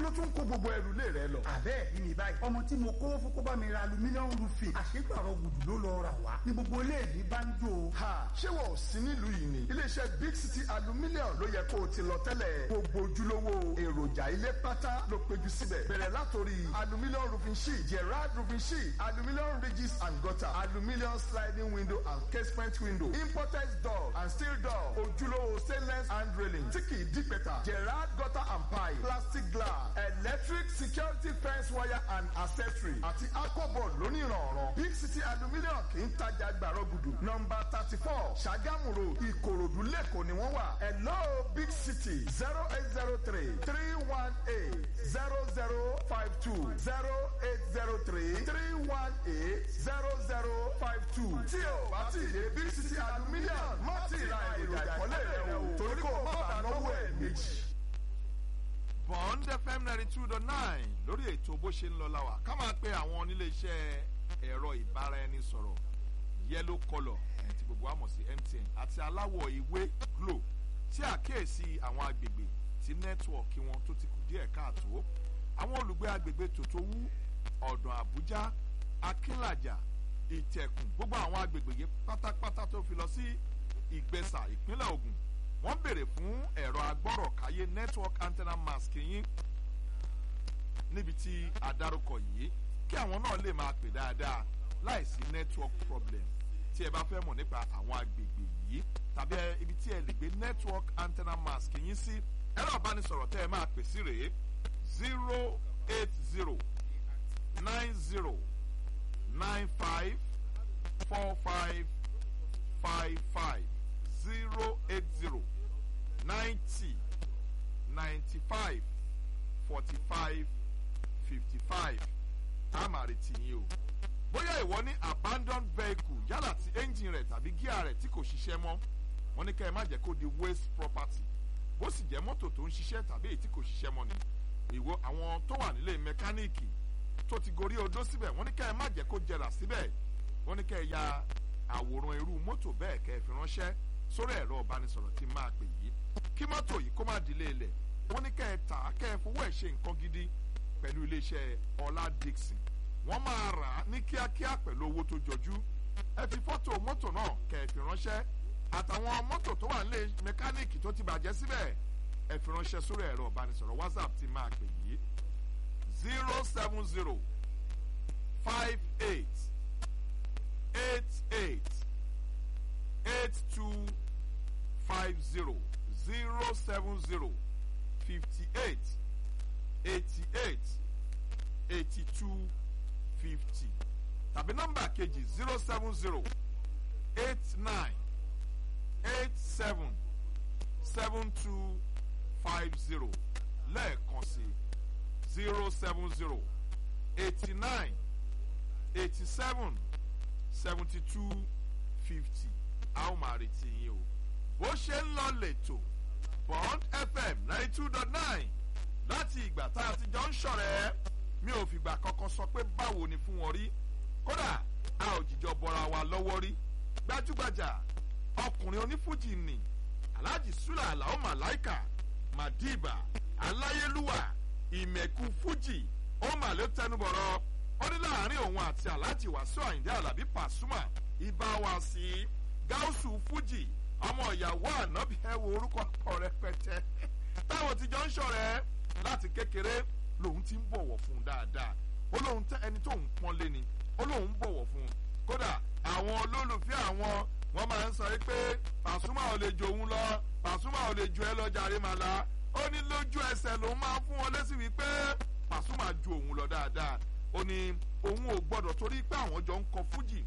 ló tún kó gbogbo ẹrù lé rẹ lọ. àbẹ́ẹ̀ rí mi báyìí ọmọ tí mo kó fún kó bá mi ra alumíníọ̀mù roofing àṣegbàrọ̀ gùdù ló lọ rà wá ní gbogbo ilé mi bá ń jò. ha ṣé wọn ò sí nílùú yìí ni iléeṣẹ́ big city aluminium ló yẹ kó o ti lọ tẹ́lẹ̀ gbogbo ojúlówó èròjà ilé pátá ló péjú síbẹ̀ bẹ̀rẹ̀ látòrí aluminium roofing sheet gerard roofing sheet aluminium ridges and gutter aluminium sliding window and casement window imported door and steel door ojúlówó stainless hand railing tí kì í dí pẹ̀tà gerard gutter and pipe plastic glass electric security fence wire and accessory àti aquaboard lónìrànràn big city aluminium kì í tajà gbàrọ̀ gùdù nọmba thirty four ṣàgámù road ìkòròdú lẹ́kọ̀ọ́ ni wọ́n wà hello big city zero eight zero three three one eight zero zero five two zero eight zero three three one eight zero zero five two tí o bá ti dé big city aluminium má ti ra èròjà ìkọ́lé rẹ o torí kò má bàa náwó ẹ̀ méjì. bond fm ninety two dot nine lórí ètò bó ṣe ń lọ la wà ká máa pe àwọn onílé iṣẹ́ ẹ̀rọ ìbáraẹnisọ̀rọ̀ yellow colour ẹ̀ tí gbogbo wa mọ̀ sí mtn àti aláwọ̀ ìwé glo tí àkíyèsí àwọn agbègbè tí nẹ́tíwọ̀kì wọn tó ti kù díẹ̀ káàtó àwọn olùgbé agbègbè tòtówú ọ̀dàn àbújá akínlàjà ìtẹ̀kùn gbogbo àwọn agbègbè yìí pátápátá tó fi lọ sí ìgbẹ́sà ìpínlẹ̀ ogun wọ́n béèrè fún ẹ̀rọ agbọ́rọ̀káyé network antenna mask yín níbi tí adarúkọ yìí kí àwọn náà lè máa pè dáadáa láìsí network problem tí ẹ bá fẹ́ mọ̀ nípa àwọn agbègbè yìí tàbí ibi tí ẹ lè gbé network antenna mask yín sí ẹ̀rọ ìbánisọ̀rọ̀ tẹ́ ẹ máa pè sí rèé zero eight zero nine zero nine five four five five five zero eight zero ninety ninety five forty five fifty five a máa retí yín o bóyá ìwọ ní abandoned vehicle yálà tí engine rẹ̀ tàbí gíà rẹ̀ tí kò ṣiṣẹ́ mọ́ wọ́n ní ká ẹ má jẹ́ kó di waste property bó sì jẹ́ mọ́tò tó ń ṣiṣẹ́ tàbí èyí tí kò ṣiṣẹ́ mọ́ ni ìwọ àwọn tó wà nílé mẹkáníìkì tó ti gorí odó síbẹ̀ wọ́n ní ká ẹ má jẹ́ kó jẹrà síbẹ̀ wọ́n ní ká ẹ ya àwòrán irú mọ́tò bẹ́ẹ̀ kẹ́ ẹ fi ránṣẹ́ sórí ẹ̀rọ ìbánisọ̀rọ̀ tí máa pè yìí kí mọ́tò yìí kó má dilé ilẹ̀ wọ́n ní ká ẹ tà á kẹ́ ẹ fowó ẹ̀ ṣe nǹkan gidi pẹ̀lú iléeṣẹ́ ọlá dixon wọ́n máa rà á ní kíákíá pẹ̀lú owó tó jọjú ẹ fi fọ́tò mọ́tò náà kẹ́ ẹ fi ránṣẹ́ àtàwọn mọ́tò tó wà nílé mẹkáníìkì tó ti bàjẹ́ síbẹ̀ ẹ fi ránṣẹ́ sórí ẹ̀rọ ìbánisọ̀rọ̀ whatsapp tí máa pè yìí zero seven zero five eight eight eight eight two five zero zero seven zero fifty eight eighty eight eighty two fifty tàbí nọ́mbà kejì zero seven zero eight nine eight seven seven two five zero lẹ́ẹ̀kan sí zero seven zero eighty nine eighty seven seventy two fifty a ó máa retí yín o bó ṣe ń lọ lẹ́tọ̀ bond fm ninety two dot nine láti ìgbà tá a ti jọ ń ṣọ̀rẹ́ mi ò fìgbà kankan sọ pé báwo ni fún wọn rí kódà a ò jìjọ bọra wa lọ́wọ́ rí gbajúgbajà ọkùnrin onífújì nì alhaji sula alao malaika madiba aláyélúwà ìmẹ̀kù fújì ó mà ló tẹnubọ̀rọ̀ ó ní láàrin òun àti alhaji wàsíù àyìndé alábí pàṣùmà ibà wá sí gáúsù fújì ọmọ ìyàwó ànábì ẹ wo orúkọ pọ̀ rẹpẹtẹ táwọn ti jọ ń ṣọ̀rẹ́ láti kékeré lòun ti ń bọ̀wọ̀ fún un dáadáa ó lóun tẹ ẹni tó ń pọ́n lé ni ó lóun ń bọ̀wọ̀ fún un kódà àwọn olólùfẹ́ àwọn wọ́n máa ń sọ pé pàṣùmà ò lè jò òun lọ pàṣùmà ò lè jò ẹ lọ jàre màlá ó ní lójú ẹsẹ̀ lòun máa ń fún wọn lésì wípé pàṣùmà ju òun lọ dáadáa ó ní òun ò gbọ́dọ̀ torí pé àwọn jọ ń kọ fújì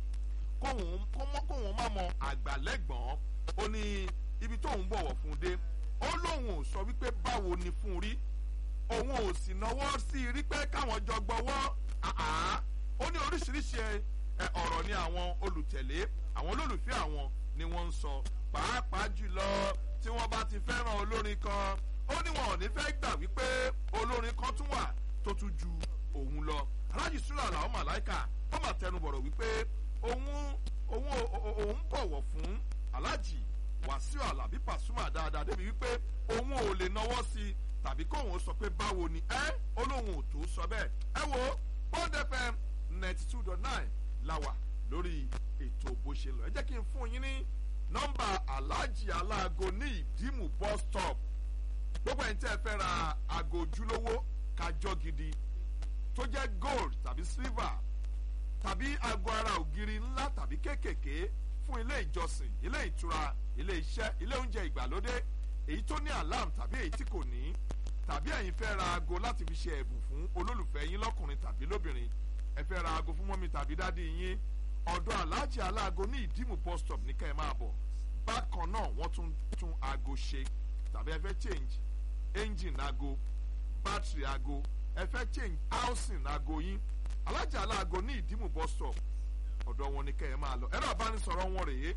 kóhun má mọ àgbàlẹ́gbọ̀n ó ní ibi tóun bọ̀wọ̀ fún un dé ó lóun ò sọ wípé báwo ni fún un rí òun ò sì náwó sí i rí pé káwọn jọ gbọ́wọ́ ó ní oríṣiríṣi ọ̀rọ̀ ni àwọn olùtẹ̀lé àwọn olólùfẹ́ àwọn ni wọ́n ń sọ pàápàá jùlọ tí wọ́n bá ti fẹ́ràn olórin kan ó ní wọn ò ní fẹ́ gbà wípé olórin kan tún wà tó tún ju òun lọ alájì sùlọ làwọn màláìkà ó mà tẹnubọ̀rọ̀ wípé òun òun òun bọ̀wọ̀ fún alájì wàsíù alábí pàṣùmà dáadáa débi wípé òun ò lè náwó sí i tàbí kóhun sọ pé báwo ni ẹ olóhùn ò tó sọ bẹ́ẹ̀ ẹ wo bond fm ninety two dot nine la wà lórí ètò bó ṣe lọ ẹ jẹ́ kí n fún yín ní nọ́mbà aláàjì aláago ní ìdímù bus stop gbogbo ẹ̀yin tẹ́ ẹ fẹ́ ra aago ojúlówó kájọ́ gidi tó jẹ́ gold tàbí silver tàbí aago ara ògiri ńlá tàbí kéékèèké fún ilé ìjọsìn ilé ìtura ilé iṣẹ́ ilé oúnjẹ ìgbàlódé èyí tó ní alarm tàbí èyí tí kò ní tàbí ẹ̀yin fẹ́ ra aago láti fi ṣe ẹ̀bùn fún olólùfẹ́ yín lọ́kùnrin tàbí lóbìnrin ẹ fẹ́ ra aago fún mọ́mí tàbí dádì yín ọ̀dọ̀ aláàjì aláago ní ìdímù bus stop ní kẹ́ ẹ máa bọ̀ bákan náà wọ́n tún tún aago ṣe tàbí ẹ fẹ́ change engine aago battery aago ẹ fẹ́ change housing aago yín aláàjì aláago ní ìdímù bus stop ọ̀dọ̀ wọn ní kẹ́ ẹ máa lọ ẹ̀rọ àbánisọ̀rọ̀ wọn rèé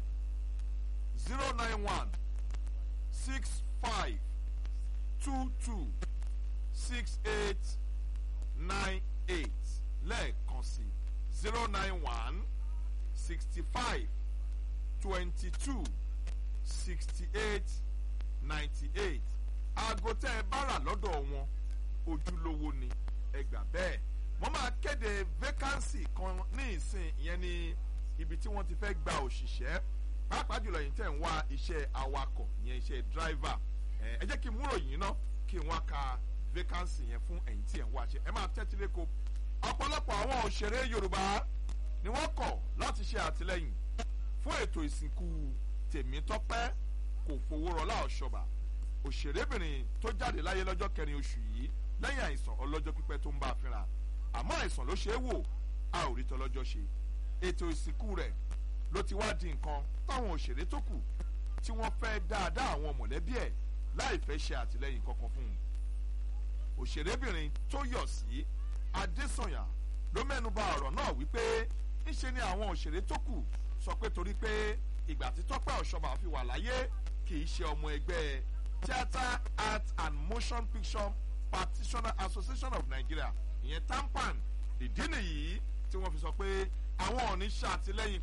zero nine one six five two two six eight nine eight lẹ́ẹ̀kan sí zero nine one sixty five twenty two sixty eight ninety eight aago tẹ́ ẹ bá rà lọ́dọ̀ wọn ojúlówó ni ẹ gbà bẹ́ẹ̀ wọ́n máa kéde vacancy kan ní ìsìn ìyẹn ní ibi tí wọ́n ti fẹ́ gba òṣìṣẹ́ pàápàá jùlọ yìí tẹ̀ ń wá iṣẹ́ awakọ̀ ìyẹn iṣẹ́ driver ẹ jẹ́ kí n múrò yìí ná kí n wá ka vacancy yẹn fún ẹ̀yìn tí ẹ̀ ń wá ṣe ẹ máa tẹ́tí lẹ́kọ̀ọ́ ọ̀pọ̀lọpọ̀ àwọn òṣèré yorùbá ni wọ́n kọ̀ láti ṣe àtìlẹ́yìn fún ètò ìsìnkú tèmítọ́pẹ́ kò fowó rọlá ọ̀ṣọ́bà òṣèrébìnrin tó jáde láyé lọ́jọ́ kẹrin oṣù yìí lẹ́yìn àìsàn ọlọ́jọ́ pípẹ́ tó ń bá a fínra àmọ́ àìsàn ló ṣe é wò a ò rí tọ́lọ́jọ́ ṣe ètò ìsìnkú rẹ̀ ló ti wá di nǹkan táwọn òṣèré tó kù tí wọ́n fẹ́ dáadáa àwọn mọ̀lẹ́bí ẹ̀ láì fẹ́ ṣe àtìlẹ́yìn kankan fún un òṣèrébìnrin tó yọ̀ sí adésànyà ló mẹ́nu bà ọ̀rọ̀ náà wípé ńṣe ni àwọn òṣèré tó kù sọ pé torí pé ìgbà tí tọ́pẹ́ ọ̀ṣọ́bà fi wà láyé kì í ṣe ọmọ ẹgbẹ́ theatre art and motion picture practitioner association of nigeria ìyẹn tampan ìdí nìyí tí wọ́n fi sọ pé àwọn ò ní ṣàtìlẹ́yìn